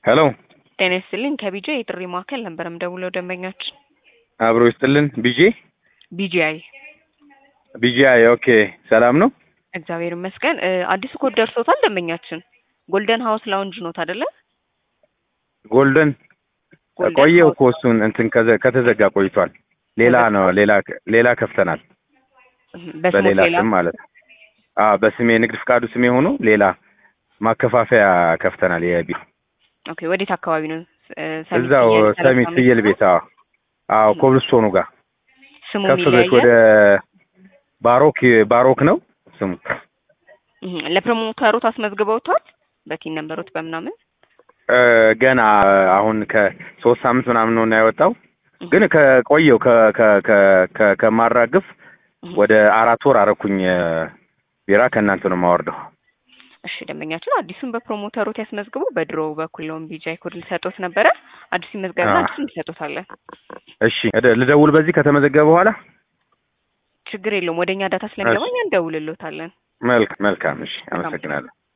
ሄሎ ጤና ይስጥልኝ ከቢጄ የጥሪ ማዕከል ነበር የምደውለው ደንበኛችን አብሮ ይስጥልን ቢጄ ቢጂአይ ቢጂአይ ኦኬ ሰላም ነው እግዚአብሔር ይመስገን እ አዲሱ ኮድ ደርሶታል ደንበኛችን ጎልደን ሀውስ ላውንጅ ኖት አይደለ ጎልደን ጎልደን ቆየው ሃውስ። እኮ እሱን እንትን ከዘ- ከተዘጋ ቆይቷል ሌላ ነው ሌላ ሌላ ከፍተናል በስሞት በሌላ ሌላ ስም ማለት ነው አዎ በስሜ ንግድ ፍቃዱ ስሜ ሆኖ ሌላ ማከፋፈያ ከፍተናል የቢሮ ኦኬ ወዴት አካባቢ ነው እ ሰሚት እዛው ፍየል ሰሚት ሰላሳ ፍየል ቤት አዎ አዎ ም። ኮብልስቶኑ ጋር ስሙ ከፍ ብለሽ ወደ ይለያያል ባሮክ ባሮክ ነው ስሙ እህ፣ ለፕሮሞተሮት አስመዝግበውታል በቲን ነንበሮት በምናምን እ ገና አሁን ከሶስት ሳምንት ምናምን ነው እና ያወጣው ግን ከቆየው ከ- ከ- ከ- ከ- ከማራግፍ እህ። ወደ አራት ወር አረኩኝ እ ቢራ ከእናንተ ነው የማወርደው እሺ ደንበኛችን አዲሱን በፕሮሞተሮት ያስመዝግቡ በድሮ በኩል ነው ቢጃይ ኮድ ሊሰጡት ነበረ አዲሱ ይመዝገብና አዎ። አዲሱን እንሰጡታለን እሺ እደ- ልደውል በዚህ ከተመዘገበ በኋላ ችግር የለውም ወደኛ ዳታ ስለሚገባ እሺ። እኛ እንደውልሎታለን መልክ መልካም እሺ አመሰግናለሁ